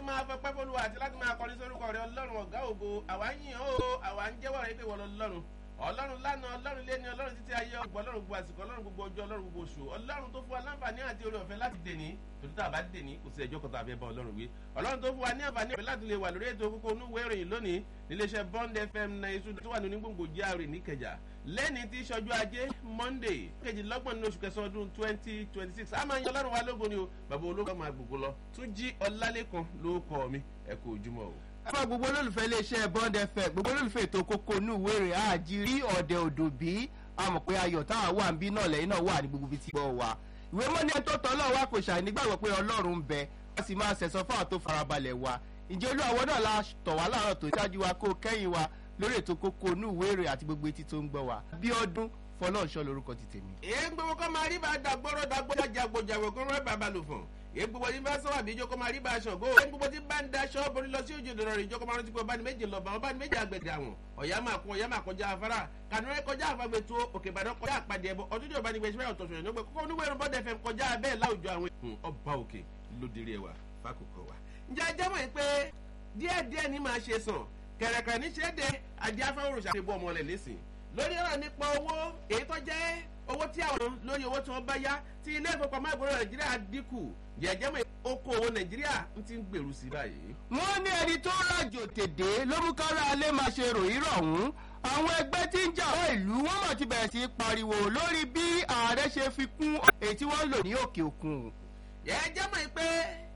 máa fọpẹ́ fọlùwà àti láti máa kọrin sórúkọ rẹ ọlọ́run ọ̀gá ògo àwa ń yìn ó àwa ń jẹ́wọ́ rẹ pé wọ́n lọ lọ́run ọlọ́run lánàá ọlọ́run lé ní ọlọ́run títí ayé ọgbọ́n ọlọ́run gbogbo àsìkò ọlọ́run gbogbo ọjọ́ ọlọ́run gbogbo oṣù ọlọ́run tó fún wa láǹfààní àti orí ọ̀fẹ́ láti dèní torí tá a bá dèní kò sí ẹjọ́ kan tó a fẹ́ bá ọlọ́run wí ọlọ́run tó fún wa ní àǹfààní ọ̀fẹ́ láti lè wà lórí ètò kókó onúwé ìròyìn lónìí níléeṣẹ́ bond fm náà iṣu tó wà ní onígbòǹgbò jíàrè níkẹjà lẹ́ni tí sọjú ajé monday kejìlélọ́gbọ̀n ní oṣù kẹsàn-án ọdún twenty twenty six a máa yan ọlọ́run wa lógo ni o bàbá ológun máa gbogbo lọ tún jí ọlálẹ́kan ló kọ́ mi ẹ kú ojúmọ́ o fún gbogbo olólùfẹ́ iléeṣẹ́ bond fm gbogbo olólùfẹ́ ètò kókó inú ìwé rẹ̀ àjírí ọ̀dẹ̀ òdò bí a mọ̀ pé ayọ̀ táwa wà ń bí náà lẹ́yìn náà wà ní gbogbo ibi tí gbọ́ wa ìwé mọ́ni ẹni tó tọ́ ọlọ́run wa kò ṣàì nígbàgbọ́ pé ọlọ́run ń bẹ a sì máa ṣẹ̀sọ́ fáwọn tó farabalẹ̀ wa ǹjẹ́ olú àwọn náà la tọ̀ wá láàárọ̀ tó ṣáájú wa kó kẹ́yìn wa lórí ètò kókó inú ìwé rẹ̀ àti gbogbo etí tó ń gbọ́ wa bí ọdún fọlọ́ọ̀ṣọ́ lorúkọ ti tèmi. èé gbogbo kọ́ máa rí bá dàgbọ́rọ̀ dàgbọ́rọ̀ jàgbọ́jàgbọ́ kó rẹ́ bàbá lò fún èé gbogbo tí bá sọ́wọ́ àbíjọ́ kó máa rí bá aṣọ gó èé gbogbo tí bá ń daṣọ borí lọ sí òjò dọ̀rọ̀ ìjọ kó máa rántí pé ọba ní méje lọ bá ọba ní méje àgbẹ̀dẹ̀ àwọn ọ̀yá máa kún ọ̀yá máa kọjá afárá kànúrẹ́ kọjá àfagbè tó òkè ìbàdàn kọjá àpàdé ẹbọ ọdún tí ọba ní gbèsè ọ̀tọ̀ sọ̀rọ̀ nígbà kókó oníwèé rẹ̀ bọ́dẹ̀ fẹ́ kọjá bẹ́ẹ̀ láwùjọ àwọn ọba òkè lódìrí ẹwà fákòkò wa. ǹjẹ́ ajá mọ̀ pé díẹ̀díẹ̀ ní máa ṣe sàn kẹ̀rẹ̀kẹ̀rẹ̀ ní ṣe é de adé afẹ́wòrò ṣàfihàn ọmọ rẹ̀ lẹ́sìn lórí ọ̀rọ̀ nípa owó èyí tó jẹ́ owó tí àwọn lórí owó tí wọ́n bá yá tí ilé ìfowópamọ́ ìgboro nàìjíríà dínkù jẹ́jẹ́ mọ̀ okòwò nàìjíríà ń ti ń gbèrú sí báyìí. wọ́n ní ẹni tó rájò tèdè ló mú kára alẹ́ máa ṣe ròyìn rọ̀hún àwọn ẹgbẹ́ tí ń jà wọ́n ìlú wọ́n mọ̀ ti bẹ̀rẹ̀ sí í pariwo lórí bí ààrẹ ṣe fi kún èyí tí wọ́n ń lò ní òkè òkun. jẹ́jẹ́ mọ̀ pé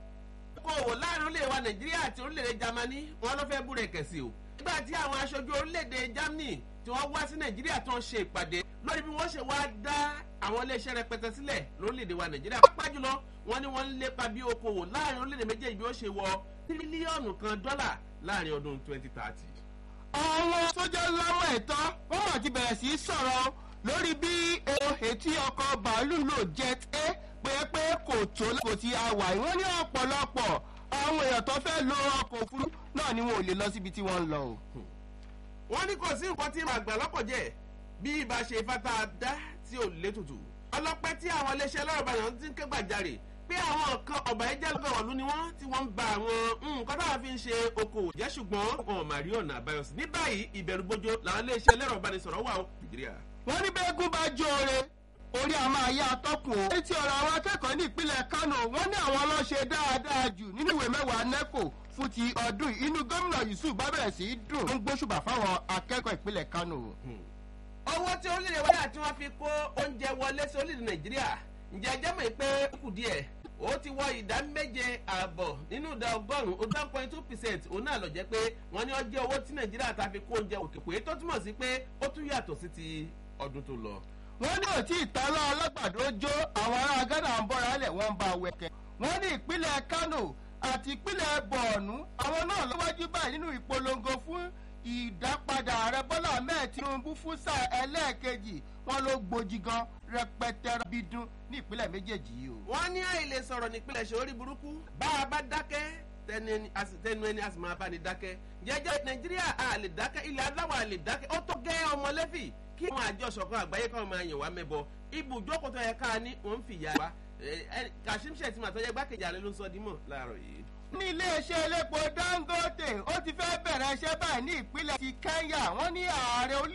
okòwò láàrin orílẹ̀ wa nàìjíríà àti orílẹ̀-èdè germany wọn ló fẹ́ búrẹ̀ kẹ̀sì o. nígbà tí àwọn aṣojú orílẹ̀-èdè germany tí wọ́n wá sí nàìjíríà tó ń ṣe ìpàdé lórí bí wọ́n ṣe wá dá àwọn iléeṣẹ́ rẹpẹtẹ sílẹ̀ lórílẹ̀‐èdè wa nàìjíríà pápá jùlọ wọ́n ní wọ́n ń lépa bí okòwò láàrin orílẹ̀‐èdè méjèèjì bí ó ṣe wọ tírílíọ̀nù kan dọ́là láàrin ọdún twenty thirty. àwọn sójà láwọn ẹ̀tọ́ wọ́n mọ̀ ti bẹ̀rẹ̀ sí í sọ̀rọ̀ lórí bí etí ọkọ̀ bàálù lò jet a pé pé kò tó kò ti àwà ìwọ́n ní ọ̀pọ̀lọpọ̀ àwọn èèyàn tó fẹ́ lo ọkọ̀ òfurufú náà ni wọn ò lè lọ síbi tí wọ́n ń lọ o. wọ́n ní kò sí nǹkan tí màgbà lọ́kọ̀ jẹ́ bí ibà ṣe fata dá tí ò létùtù ọlọpẹ tí àwọn iléeṣẹ lọ́rọ̀bàyàn ti ń ké gbàjarè pé àwọn kan ọ̀bà ẹ̀jẹ̀ lọ́gọ̀wọ̀lú ni wọ́n tí wọ́n ń ba àwọn nǹkan táwọn fi ń ṣe okòwò jẹ́ ṣùgbọ́n wọn ò mà rí ọ̀nà àbáyọ sí ní báyìí ìbẹ̀rù bójó làwọn iléeṣẹ́ lẹ́rọ̀bánisọ̀rọ̀ wà ó nàìjíríà. wọ́n ní bẹ́ẹ̀gùn bá jóore orí a máa yá atọ́kùn o. etí ọ̀rọ̀ àwọn akẹ́kọ̀ọ́ ní ìpínlẹ̀ kánò wọ́n ní àwọn ọlọ́ṣẹ́ dáadáa jù nínú ìwé mẹ́wàá neco fún ti ọdún inú gómìnà yusuf bá bẹ̀rẹ̀ sí í dùn. ó ń gbóṣùbà fáwọn akẹ́kọ̀ọ́ ìpínlẹ̀ kánò owó tí orílẹ̀ wáyà tí wọ́n fi kó oúnjẹ wọlé sí orílẹ̀ nàìjíríà ǹjẹ́ ẹjẹ́ mọ̀ pé ó kù díẹ̀ ó ti wọ ìdá méje ààbọ̀ nínú ìdá ọgọ́rùn-ún ó dá point two percent òun náà lọ jẹ́ pé wọ́n ní ọjọ́ owó tí nàìjíríà ta fi kó oúnjẹ òkè pé tó túmọ̀ sí pé ó tún yàtọ̀ sí ti ọdún tó lọ. wọ́n ní òtí ìtàlọ́ alágbàdo jó àwọn ará gánà ń bọ́ra lẹ̀ wọ́n ń ba wẹ̀kẹ́. wọ́n ní ìpínlẹ̀ kánò àti ìpínlẹ̀ bọ̀ọ̀nù àwọn náà lọ́wọ́jú báyìí nínú ìpolongo fún ìdápadà ààrẹ bọ́lá ahmed tinubu fún sáà ẹlẹ́ẹ̀kejì wọn ló gbòjì gan rẹpẹtẹ bídún ní ìpínlẹ̀ méjèèjì yìí o. wọ́n ní àìlè sọ̀rọ̀ nípínlẹ̀ ṣe orí burúkú bá a bá dákẹ́ tẹnu ẹni a sì máa bá ní dákẹ́ jẹ́jẹ́ nàìjíríà a lè dákẹ́ ilẹ̀ aláwọ̀ a lè dákẹ́ ó tó gẹ́ ọmọlẹ́fì kí àwọn àjọ ṣọ̀kan àgbáyé káwọn máa yàn wá mẹ́bọ ibùjókòó tó yẹ ká ní òun fìyà wa kashim shettima tó yẹ gbákejì àlẹ́ ló ń sọ dímọ̀ láàárọ̀ yìí ní iléeṣẹ́ elépo dangote ó ti fẹ́ bẹ̀rẹ̀ iṣẹ́ báyìí ní ìpínlẹ̀ ti kenya wọ́n ní ààrẹ